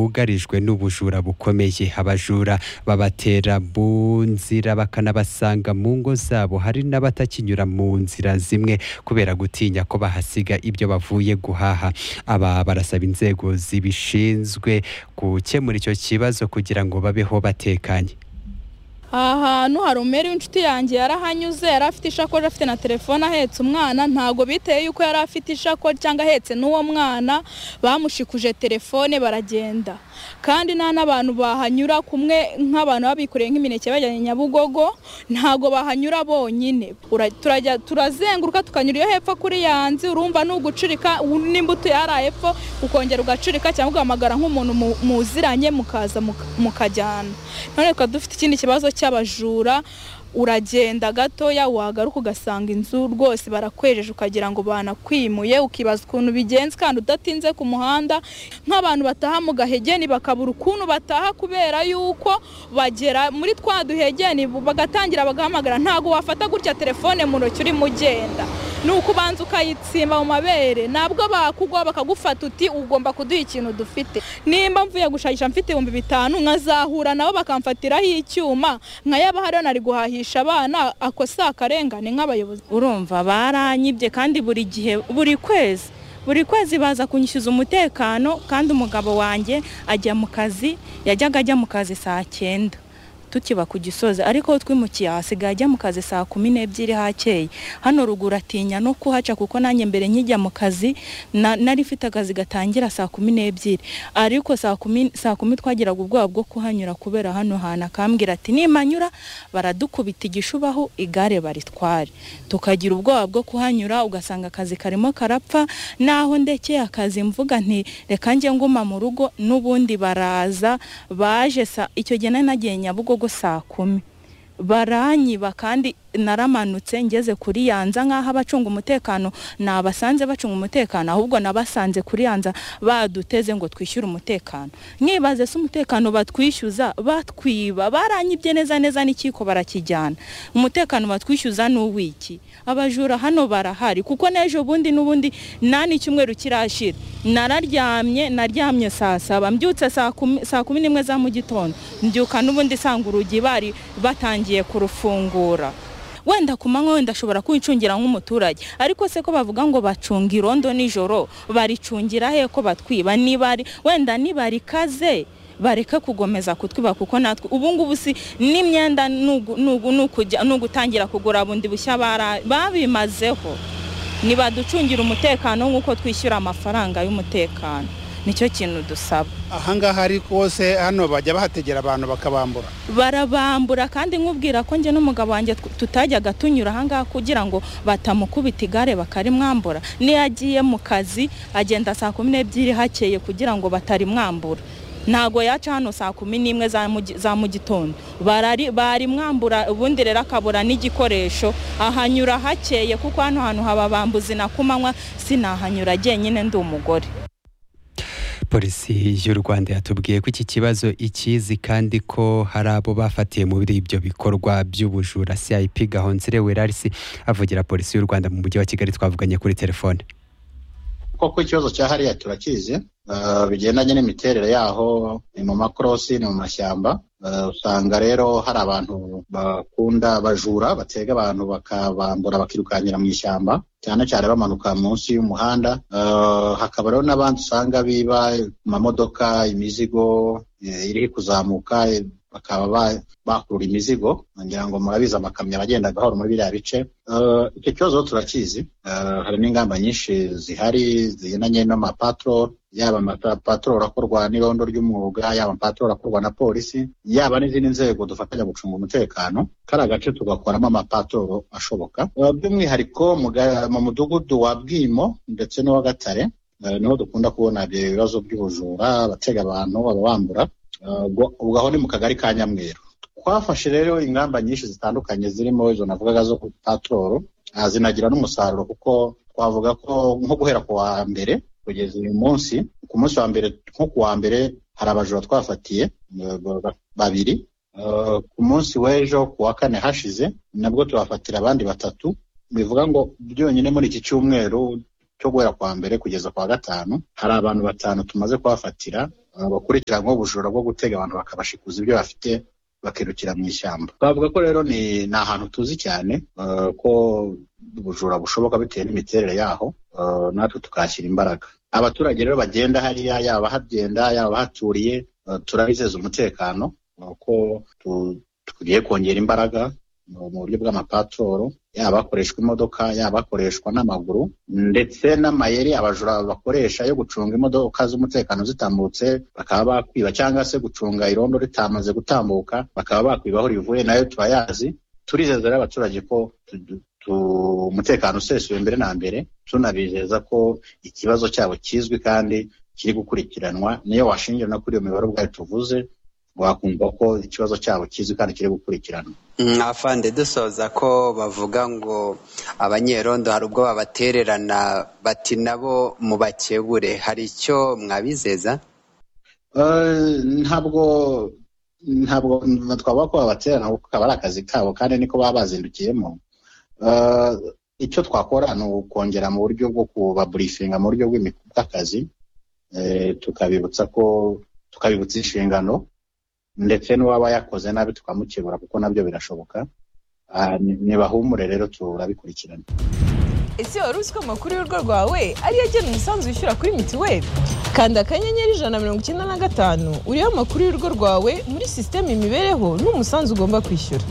bugarijwe n'ubujura bukomeye abajura babatera mu nzira bakanabasanga mu ngo zabo hari n'abatakinyura mu nzira zimwe kubera gutinya ko bahasiga ibyo bavuye guhaha aba barasaba inzego zibishinzwe gukemura icyo kibazo kugira ngo babeho batekanye aha hantu hari umwere w'inshuti yanjye yarahanyuze yari afite ishakoshi afite na telefone ahetse umwana ntabwo biteye yuko yari afite ishakoshi cyangwa ahetse n'uwo mwana bamushikuje telefone baragenda kandi nta n'abantu bahanyura kumwe nk'abantu baba bikoreye nk'imineke bajyanye nyabugogo ntabwo bahanyura bonyine turajya turazenguruka tukanyura iyo hepfo kuri yanzi urumva ni ugucurika n'imbuto yari hepfo ukongera ugacurika cyangwa ugahamagara nk'umuntu muziranye mukaza mukajyana none tukaba dufite ikindi kibazo cy'abajura uragenda gatoya wagaruka ugasanga inzu rwose barakwejeje ukagira ngo banakwimuye ukibaza ukuntu bigenze kandi udatinze ku muhanda nk'abantu bataha mu gahegeni bakabura ukuntu bataha kubera yuko bagera muri twa duhegeni bagatangira bagahamagara ntabwo wafata gutya telefone mu ntoki urimo ugenda ni uko ubanza ukayitsimba mu mabere nabwo bakugwa bakagufata uti ugomba kuduha ikintu dufite nimba mvuye gushakisha mfite ibihumbi bitanu nkazahura nabo bakamfatiraho icyuma nkayaba hariyo nari guhahisha abana akosa akarengane nk'abayobozi urumva baranyibye kandi buri gihe buri kwezi buri kwezi baza kunyishyuza umutekano kandi umugabo wanjye ajya mu kazi yajyaga ajya mu kazi saa cyenda tukiba ku gisozi ariko twimukiye hasigaye ajya mu kazi saa kumi n'ebyiri hakeye hano ruguru atinya no kuhaca kuko nanjye mbere nkijya mu kazi nari ifite akazi gatangira saa kumi n'ebyiri ariko saa kumi twagiraga ubwoba bwo kuhanyura kubera hano hantu akambwira ati nimanyura baradukubita igishubaho igare baritware tukagira ubwoba bwo kuhanyura ugasanga akazi karimo karapfa naho ndekeye akazi mvuga nti reka njye nguma mu rugo n'ubundi baraza baje icyo gihe nagiye nyabugogo saa kumi baranyiba kandi naramanutse ngeze kuri yanza nk'aho abacunga umutekano nabasanze bacunga umutekano ahubwo nabasanze kuri yanza baduteze ngo twishyure umutekano mwibaze se umutekano batwishyuza batwiba baranyibye neza neza n'ikiko barakijyana umutekano batwishyuza ni uw'iki abajura hano barahari kuko n'ejo bundi n'ubundi nta n'icyumweru kirashira nararyamye naryamye saa saba mbyutse saa kumi n'imwe za mu gitondo mbyuka n'ubundi sanga urugi bari batangiye kurufungura wenda ku manywa wenda ashobora kwicungira nk'umuturage ariko se ko bavuga ngo bacunga irondo nijoro baricungira he ko batwiba wenda nibarikaze bareke kugomeza kutwiba kuko natwe ubu ngubu si n'imyenda ni ugutangira kugura bundi bushya babimazeho ntibaducungire umutekano nk'uko twishyura amafaranga y'umutekano nicyo kintu dusaba ahangaha ariko se hano bajya bahategera abantu bakabambura barabambura kandi nkubwira ko njye n'umugabo wanjye tutajyaga tunyura ahangaha kugira ngo batamukubita igare bakarimwambura niyo agiye mu kazi agenda saa kumi n'ebyiri hakeye kugira ngo batarimwambura ntago yaca hano saa kumi n'imwe za mu gitondo bari mwambura ubundi rero akabura n'igikoresho ahanyura hakeye kuko hano hantu haba bambuzi na kumanywa sinahanyura njyenyine ndi umugore polisi y'u rwanda yatubwiye ko iki kibazo ikizi kandi ko hari abo bafatiye muri ibyo bikorwa by'ubujura cip gahonzire werarisi avugira polisi y'u rwanda mu mujyi wa kigali twavuganye kuri telefone koko ikibazo cya hariya turakizi bigendanye n'imiterere yaho ni mu makorosi ni mu mashyamba usanga rero hari abantu bakunda bajura batega abantu bakabambura bakirukankira mu ishyamba cyane cyane bamanuka munsi y'umuhanda hakaba rero n'abandi usanga biba ku mamodoka imizigo iri kuzamuka bakaba bakurura imizigo ngira ngo murabizi amakamyo abagenda gahoro muri biriya bice icyo kibazo turakizi hari n'ingamba nyinshi zihari zigendanye n'amapatororo yaba amapatororo akorwa n'irondo ry'umwuga yaba amapatororo akorwa na polisi yaba n'izindi nzego dufatanya gucunga umutekano kariya gace tugakoramo amapatororo ashoboka by'umwihariko mu mudugudu wa bwimo ndetse n'uwa gatare niho dukunda kubona ibyo bibazo by'ubujura abatega abantu ababambura ubwo aho ni mu kagari ka nyamweru twafashe rero ingamba nyinshi zitandukanye zirimo izo navugaga zo patororo zinagira n'umusaruro kuko twavuga ko nko guhera ku wa mbere kugeza uyu munsi ku munsi wa mbere nko ku wa mbere hari abajura twafatiye babiri ku munsi w'ejo ku wa kane hashize nabwo tubafatira abandi batatu bivuga ngo byonyine muri iki cyumweru cyo guhera kwa mbere kugeza kwa gatanu hari abantu batanu tumaze kubafatira uh, bakurikiranyweho ubujura bwo gutega abantu bakabashikuza ibyo bafite bakirukira mu ishyamba twavuga ko rero ni ni ahantu tuzi cyane uh, ko ubujura bushoboka bitewe n'imiterere yaho uh, natwe tukahashyira imbaraga abaturage rero bagenda hariya yaba abahagenda yaba abahaturiye uh, turabizeza umutekano uh, ko tu- tugiye kongera imbaraga uh, mu buryo bw'amapatoro yaba hakoreshwa imodoka yaba hakoreshwa n'amaguru ndetse n'amayeri abajura bakoresha yo gucunga imodoka z'umutekano zitambutse bakaba bakwiba cyangwa se gucunga irondo ritamaze gutambuka bakaba bakwiba aho rivuye nayo turayazi turizeza rero abaturage ko tu- tu- tu- umutekano usesuye mbere na mbere tunabizeza ko ikibazo cyabo kizwi kandi kiri gukurikiranwa niyo washingira no kuri iyo mibare ubwayo tuvuze wakumva ko ikibazo cyabo kizwi kandi kiri gukurikiranwa mwafande dusoza ko bavuga ngo abanyerondo hari ubwo babatererana bati nabo mubakebure hari icyo mwabizeza Eh, ntabwo ntabwo twavuga ko babaterana kuko kaba ari akazi kabo kandi niko baba bazindukiyemo Eh, icyo twakora ni ukongera mu buryo bwo kubaburifinga mu buryo bw'imi- bw'akazi eh, tukabibutsa ko tukabibutsa inshingano ndetse n'uwaba yakoze nabi tukamukebura kuko nabyo birashoboka Ah, ni- nibahumure rero turabikurikirana ese wari uzi ko amakuru y'urugo rwawe ariyo agena umusanzu wishyura kuri mituweli kanda akanyenyeri ijana na mirongo icyenda na gatanu urebe amakuru y'urugo rwawe muri sisiteme imibereho n'umusanzu ugomba kwishyura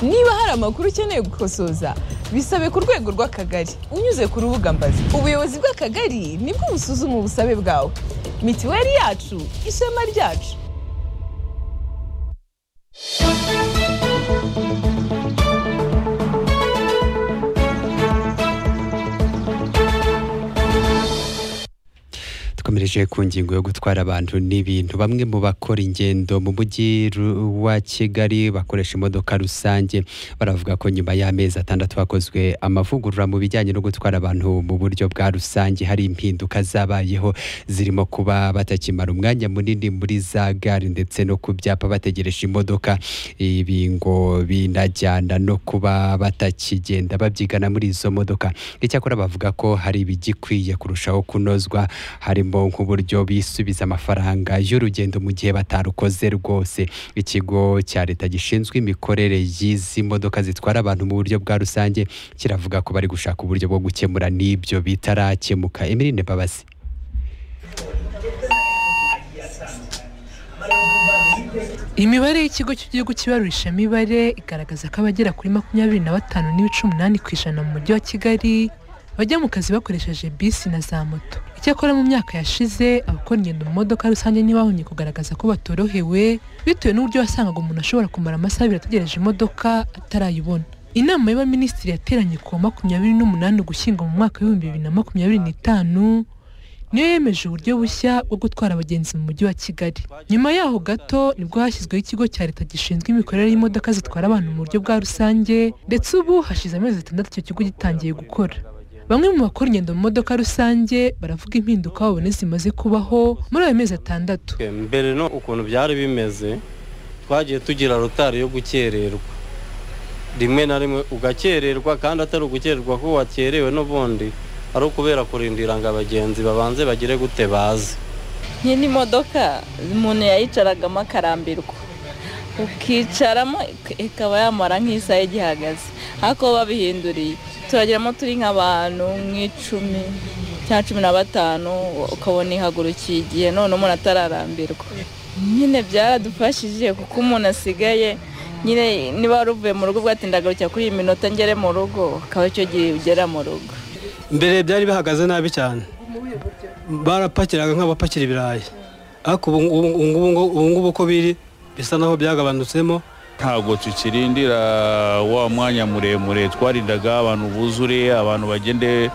niba hari amakuru ukeneye gukosoza bisabe ku rwego rw'akagari unyuze ku rubuga mbazi ubuyobozi bw'akagari nibwo busuzuma ubusabe bwawe mituweli yacu ishema ryacu dukomereje ku ngingo yo gutwara abantu n'ibintu bamwe mu bakora ingendo mu mujyi ru- wa kigali bakoresha imodoka rusange baravuga ko nyuma y'amezi atandatu hakozwe amavugurura mu bijyanye no gutwara abantu mu buryo bwa rusange hari impinduka zabayeho zirimo kuba batakimara umwanya munini muri za gare ndetse no ku byapa bategereje imodoka ibi ngo binajyana no kuba batakigenda babyigana muri izo modoka icyakora bavuga ko hari ibigikwiye kurushaho kunozwa harimo nk'uburyo bisubiza amafaranga y'urugendo mu gihe batarukoze rwose ikigo cya leta gishinzwe imikorere y'izi modoka zitwara abantu mu buryo bwa rusange kiravuga ko bari gushaka uburyo bwo gukemura n'ibyo bitarakemuka emirine mbabazi imibare y'ikigo cy'igihugu kibarurisha imibare igaragaza ko abagera kuri makumyabiri na batanu n'ibice umunani ku ijana mu mujyi wa kigali bajya mu kazi bakoresheje bisi na za moto icyakora mu myaka yashize abakora ingendo mu modoka rusange ntibahonye kugaragaza ko batorohewe bitewe n'uburyo wasangaga umuntu ashobora kumara amasaha abiri ategereje imodoka atarayibona inama y'abaminisitiri yateranye ku wa makumyabiri n'umunani ugushyingo mu mwaka w'ibihumbi bibiri na makumyabiri n'itanu niyo yemeje uburyo bushya bwo gutwara abagenzi mu mujyi wa kigali nyuma yaho gato nibwo hashyizweho ikigo cya leta gishinzwe imikorere y'imodoka zitwara abantu mu buryo bwa rusange ndetse ubu hashize amezi atandatu icyo kigo gitangiye gukora bamwe mu bakora ingendo mu modoka rusange baravuga impinduka babona zimaze kubaho muri ayo mezi atandatu mbere no ukuntu byari bimeze twagiye tugira rotari yo gukererwa rimwe na rimwe ugakererwa kandi atari ugukererwa ko wakerewe n'ubundi ari ukubera kurindira ngo abagenzi babanze bagire gute baze nyine imodoka umuntu yayicaragamo akarambirwa ukicaramo ik- ikaba yamara nk'isaha igihagaze ariko bo babihinduriye turageramo turi nk'abantu nk'icumi cyangwa cumi na batanu ukabona ihagurukiye igihe none umuntu atararambirwa nyine byaradufashije kuko umuntu asigaye nyine niba wari uvuye mu rugo bwatinda garukira kuri iyi minota ngere mu rugo akaba icyo gihe ugera mu rugo mbere byari bihagaze nabi cyane barapakiraga nk'abapakira ibirayi ariko ubu ngubu- ubu ngubu- ubu ngubu uko biri bisa naho byagabanutsemo ntabwo tukirindira wa mwanya muremure twarindaga abantu buzure abantu bagende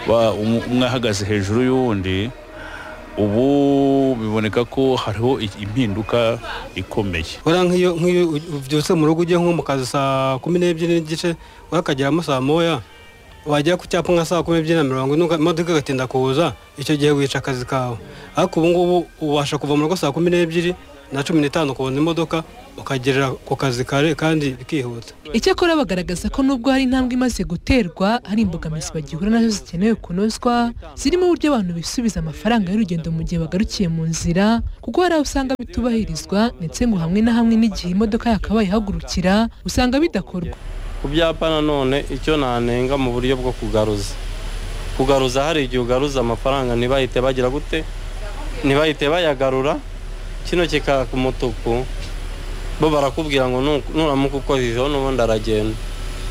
ba- um- umwe ahagaze hejuru y'uwundi ubu biboneka ko hariho i- impinduka ikomeye uriya nk'iyo nk'iyo ubyutse mu rugo ujya nko mu kazi saa kumi n'ebyiri n'igice urakageramo saa moya wajya ku cyapa nka saa kumi n'ebyiri na mirongo ine uka- imodoka igatinda kuza icyo gihe wica akazi kawe ariko ubu ngubu ubasha kuva mu rugo saa kumi n'ebyiri na cumi n'itanu ukabona imodoka ukagerera ku kazi kare kandi bikihuta icyakora bagaragaza ko nubwo hari intambwe imaze guterwa hari imbogamizi bagihura nazo zikenewe kunozwa zirimo uburyo abantu bisubiza amafaranga y'urugendo mu gihe bagarukiye mu nzira kuko hari aho usanga bitubahirizwa ndetse ngo hamwe na hamwe n'igihe imodoka yakabaye ihagurukira usanga bidakorwa ku byapa nanone icyo nanenga mu buryo bwo kugaruza kugaruza hari igihe ugaruza amafaranga ntibahite bagira gute ntibahite bayagarura kino kikaka umutuku bo barakubwira ngo nu- nuramuka ukojejeho n'ubundi aragenda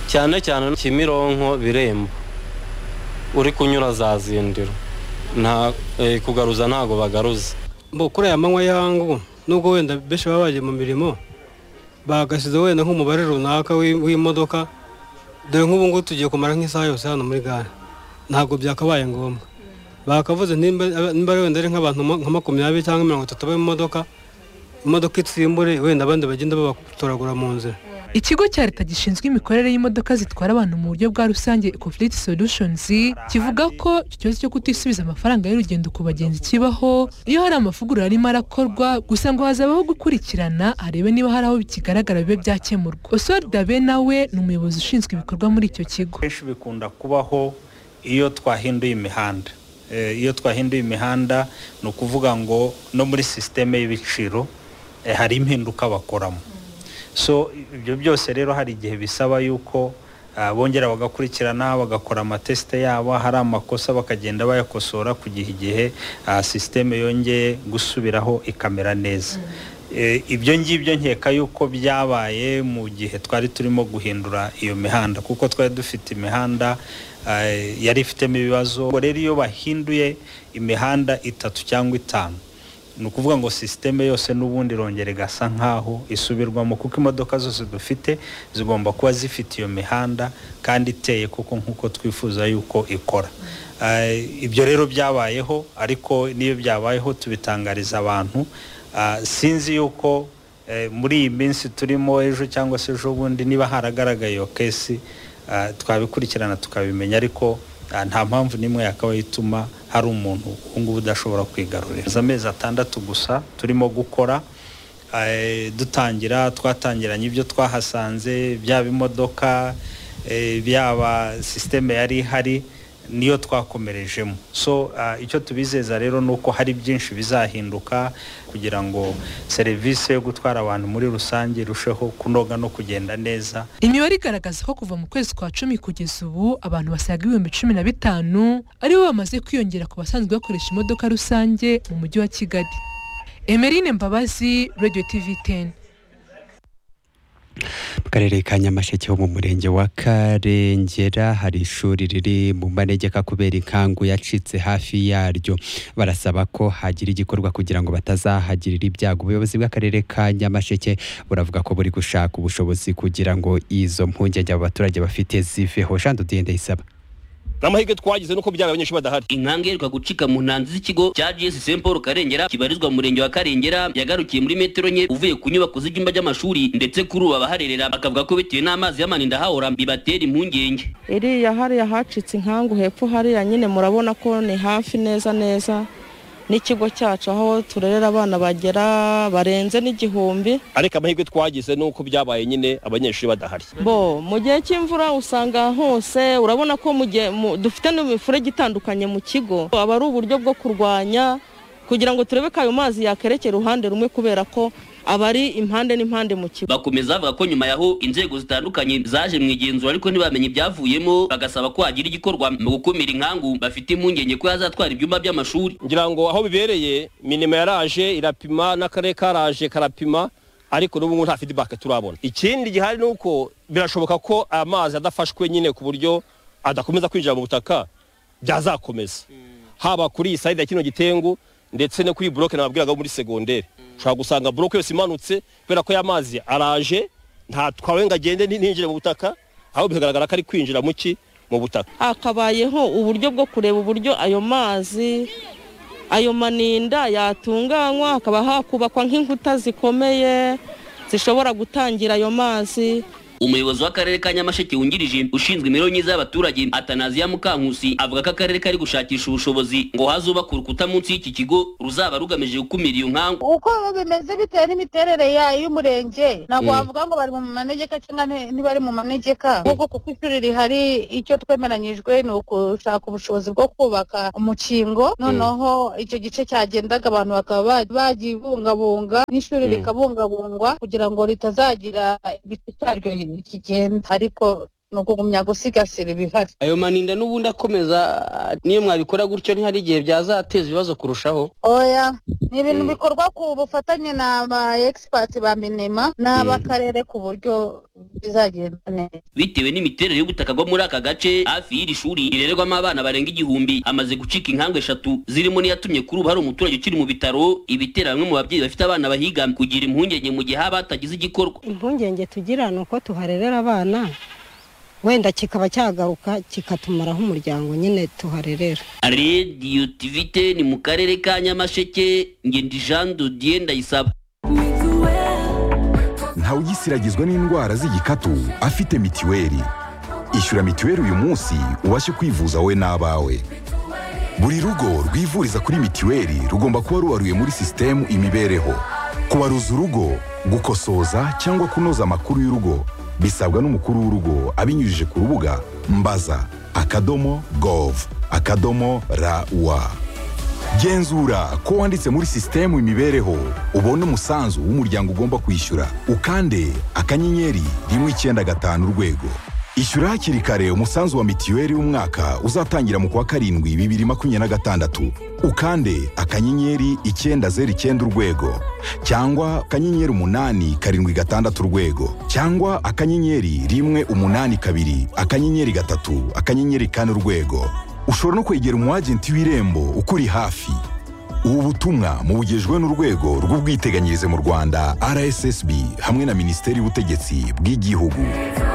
cyane cyane kimironko birembo uri kunyura za zindiro nta eh, kugaruza ntago bagaruza Mbo kuri aya manywa yangu nubwo wenda benshi baba bagiye mu mirimo bagashyize wenda nk'umubare runaka w'i- w'imodoka dore nk'ubu ngubu tugiye kumara nk'isaha yose hano muri gare ntabwo byakabaye ngombwa bakavuze nimba nimba ari wenda ari nk'abantu ma- nka makumyabiri cyangwa mirongo itatu bari mu modoka imodoka itsimbure wenda abandi bagenda babatoragura mu nzira ikigo cya leta gishinzwe imikorere y'imodoka zitwara abantu mu buryo bwa rusange conflict solutions kivuga ko icyo kibazo cyo kutisubiza amafaranga y'urugendo ku bagenzi kibaho iyo hari amavugurura arimo arakorwa gusa ngo hazabaho gukurikirana harebe niba hari aho bikigaragara bibe byakemurwa oswald dabe nawe ni umuyobozi ushinzwe ibikorwa muri icyo kigo kenshi bikunda kubaho iyo twahinduye imihanda Eh, iyo twahinduye imihanda ni ukuvuga ngo no muri sisiteme y'ibiciro eh, hari impinduka bakoramo so ibyo byose rero hari igihe bisaba yuko ah, bongera bagakurikirana bagakora amatesite yabo hari amakosa bakagenda bayakosora kugeza igihe ah, sisiteme yongeye gusubiraho ikamera neza Eh, ibyo ngibyo nkeka yuko byabaye mu gihe twari turimo guhindura iyo mihanda kuko twari dufite imihanda eh, yari ifitemo ibibazo Ubwo rero iyo bahinduye imihanda itatu cyangwa itanu ni ukuvuga ngo sisiteme yose n'ubundi irongera igasa nk'aho isubirwamo kuko imodoka zose dufite zigomba kuba zifite iyo mihanda kandi iteye kuko nk'uko twifuza yuko ikora Eh, ibyo rero byabayeho ariko n'iyo byabayeho tubitangariza abantu Ah, sinzi yuko eh, muri iyi minsi turimo ejo cyangwa se ejo bundi niba haragaragaye iyo kesi ah, twabikurikirana tukabimenya ariko ah, nta mpamvu n'imwe yakabaye ituma hari umuntu ubu ngubu udashobora kwigarurira Za amezi atandatu gusa turimo gukora eh, dutangira twatangiranye ibyo twahasanze byaba imodoka eh, byaba sisiteme yari ihari niyo twakomerejemo so ah, icyo tubizeza rero ni uko hari byinshi bizahinduka kugira ngo serivisi yo gutwara abantu muri rusange irusheho kunoga no kugenda neza imibare igaragaza ko kuva mu kwezi kwa cumi kugeza ubu abantu basaga ibihumbi cumi na bitanu aribo bamaze kwiyongera ku basanzwe bakoresha imodoka rusange mu mujyi wa kigali emerine mbabazi radio tv 10 mu karere ka nyamasheke ho mu murenge wa karengera hari ishuri riri mu manegeka kubera inkangu yacitse hafi yaryo barasaba ko hagira igikorwa kugira ngo batazahagirira ibyago ubuyobozi bw'akarere ka nyamasheke buravuga ko buri gushaka ubushobozi kugira ngo izo mpungenge abo baturage bafite ziveho jean dudiyende isaba n'amahirwe twagize nuko byaba abanyeshuri badahari inkange iheruka gucika mu ntanzi z'ikigo cya jesi st paul karengera kibarizwa mu murenge wa karengera yagarukiye muri metero enye uvuye ku nyubako z'ibyumba by'amashuri ndetse kuri ubu abaharerera bakavuga ko bitewe n'amazi y'amaninda hahora bibatera impungenge iriya hariya hacitse inkangu hepfo hariya nyine murabona ko ni hafi neza neza n'ikigo cyacu aho turerera abana bagera barenze n'igihumbi ariko amahirwe twagize nuko byabaye nyine abanyeshuri badahari bo mu gihe cy'imvura usanga hose urabona ko mu gihe mu- dufite n'imifurege itandukanye mu kigo aba ari uburyo bwo kurwanya kugira ngo turebe ko ayo mazi yakerekera uruhande rumwe kubera ko aba ari impande n'impande mu kigo bakomeza bavuga ko nyuma yaho inzego zitandukanye zaje mu igenzura ariko ntibamenye ibyavuyemo bagasaba ko hagira igikorwa mu gukumira inkangu bafite impungenge ko yazatwara ibyumba by'amashuri ngira ngo aho bibereye minima yaraje irapima n'akarere karaje karapima ariko n'ubu ngubu nta feedback turabona ikindi gihari ni uko birashoboka ko amazi adafashwe nyine ku buryo adakomeza kwinjira mu butaka byazakomeza haba kuri iyi sayidi ya kino gitengu ndetse no kuri iyi buroke nababwiraga bo muri segonderi ushobora gusanga buroke yose imanutse kubera ko ya mazi araje nta twawe ngo agende ntinjire mu butaka ahubwo bikagaragara ko ari kwinjira mu ki mu butaka hakabayeho uburyo bwo kureba uburyo ayo mazi ayo maninda yatunganywa hakaba hakubakwa nk'inkuta zikomeye zishobora gutangira ayo mazi umuyobozi w'akarere ka nyamasheke wungirije ushinzwe imibereho myiza y'abaturage atanaziya mukankusi avuga ko akarere kari gushakisha ubushobozi ngo hazubakwe urukuta munsi y'iki kigo ruzaba rugamije gukumira iyo nkangu uko bimeze bitewe n'imiterere ya- y'umurenge ntabwo Mm. wavuga ngo bari mu manegeka cyangwa ni- ntibari mu manegeka ahubwo kuko ishuri rihari icyo twemeranyijwe ni ugushaka ubushobozi bwo kubaka umukingo noneho icyo gice cyagendaga abantu bakaba ba- bagibungabunga n'ishuri Mm. rikabungabungwa kugira ngo ritazagira igice cyaryo kigenda ariko ni ukugumya gusigasira ibihari ayo maninda n'ubundi akomeza ah, n'iyo mwabikora gutyo ntihari igihe byazateza ibibazo kurushaho oya ni ibintu Mm. bikorwa ku bufatanye n'aba egisipati ba minema n'ab'akarere ku buryo bizagenda neza bitewe n'imiterere y'ubutaka bwo muri aka gace hafi y'iri shuri rirererwamo abana barenga igihumbi amaze gucika inkangu eshatu zirimo n'iyatumye kuri ubu hari umuturage ukiri mu bitaro ibitera bamwe mu babyeyi bafite abana bahiga kugira impungenge mu gihe haba hatagize igikorwa impungenge tugira ni uko tuharerera abana wenda kikaba cyagaruka kikatumaraho umuryango nyine tuharerera radiyo tivite ni mu karere ka nyamasheke ngendi jean dodier ndayisaba ntawugisiragizwa n'indwara z'igikatu afite mitiweli ishyura mitiweli uyu munsi ubashe kwivuza wowe n'abawe buri rugo rwivuriza kuri mitiweli rugomba kuba rubaruye muri sisitemu imibereho kubaruza urugo gukosoza cyangwa kunoza amakuru y'urugo bisabwa n'umukuru w'urugo abinyujije ku rubuga mbaza akadomo gov akadomo rawa genzura ko wanditse muri sisitemu imibereho ubone umusanzu w'umuryango ugomba kwishyura ukande akanyenyeri rimwe icyenda gatanu urwego ishyura hakiri kare umusanzu wa mitiweli w'umwaka uzatangira mu kwa karindwi bibiri makumyabiri na gatandatu ukande akanyenyeri icyenda zeru icyenda urwego cyangwa akanyenyeri umunani karindwi gatandatu urwego cyangwa akanyenyeri rimwe umunani kabiri akanyenyeri gatatu akanyenyeri kane urwego ushobora no kwegera umwagenti w'irembo ukuri hafi ubu butumwa mubugejwe n'urwego rw'ubwiteganyirize mu rwanda rssb hamwe na minisiteri y'ubutegetsi bw'igihugu